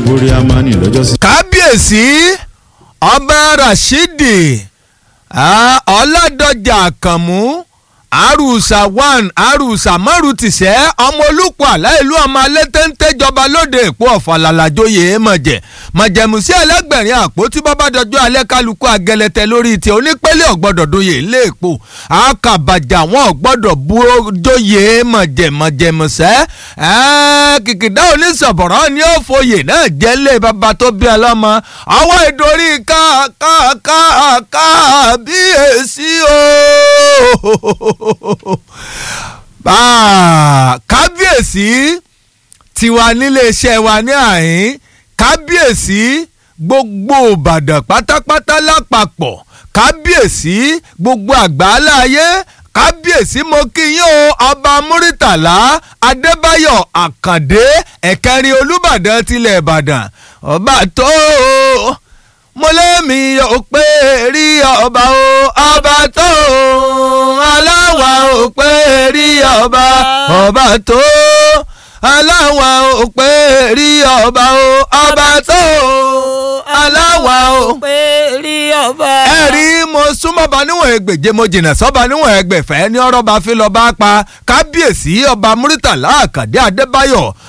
borí amani lọ́jọ́sí. kábíyèsí ọba rashidi ah, ọládọjà àkànmú àrùsà one àrùsà márùn tìṣẹ́ ọmọ olùkọ́ aláìlú ọmọ alẹ́tẹ́ńtẹ́ jọba lóde èpo ọ̀fàlàlàjòyè mọ̀jẹ̀ mọ̀jẹ̀mùsí ẹlẹ́gbẹ̀rin àpótí bọ́bá dọjọ́ alẹ́ kálukú agẹlẹtẹ lórí ti onípẹ́lẹ́ ọ̀gbọ́dọ̀ doyè ilé èpo àkàbàjà wọn ọ̀gbọ́dọ̀ bu doyè mọ̀jẹ̀ mọ̀jẹ̀mùsẹ́ kìkìdá onísọ̀bọ̀rọ̀ ni ó foyè náà jẹ́ lé bàbá tó bí ọlọ́mọ ọwọ́ ìdorí ká ká ká ká bí èsì o kábíyèsí tiwa níléeṣẹ́ wa ní àhín kábíyèsí gbogbo ìbàdàn pátápátá lápapọ̀ kábíyèsí gbogbo àgbáláyé kábíyèsí mo kí yín o ọba múrítàlá adébáyọ̀ àkàndé ẹ̀kẹrin olùbàdàn tilẹ̀ ìbàdàn ọba tó mo lémi ò pé rí ọba o ọba tó aláwa ò pé rí ọba ọba tó aláwa ò pé rí ọba o ọba tó aláwa ò pé rí ọba. ẹ rí mo súnmọ́ ba níwọ̀n ẹgbẹ̀je mo jìnnà sọ́ba níwọ̀n ẹgbẹ̀fẹ́ ní ọ̀rọ̀ bá fi lọ́ọ́ bá pa kábíyèsí ọba muritàlá àkàdé adébáyọ̀